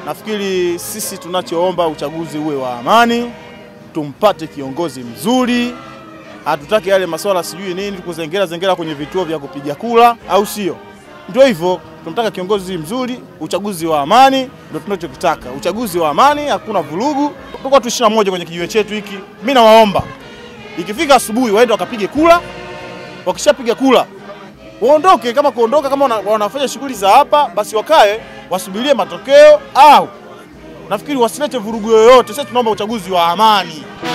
nafikiri sisi tunachoomba uchaguzi uwe wa amani, tumpate kiongozi mzuri. Hatutaki yale masuala sijui nini kuzengera zengera kwenye vituo vya kupiga kura, au sio? Ndio hivyo, tunataka kiongozi mzuri, uchaguzi wa amani, ndio tunachokitaka. Uchaguzi wa amani, hakuna vurugu. Tuko tu ishirini na moja kwenye kijiwe chetu hiki. Mimi nawaomba ikifika asubuhi waende wakapige kura, wakishapiga kura waondoke. Kama kuondoka, kama wana- wanafanya shughuli za hapa, basi wakae wasubirie matokeo, au nafikiri wasilete vurugu yoyote. Sisi tunaomba uchaguzi wa amani.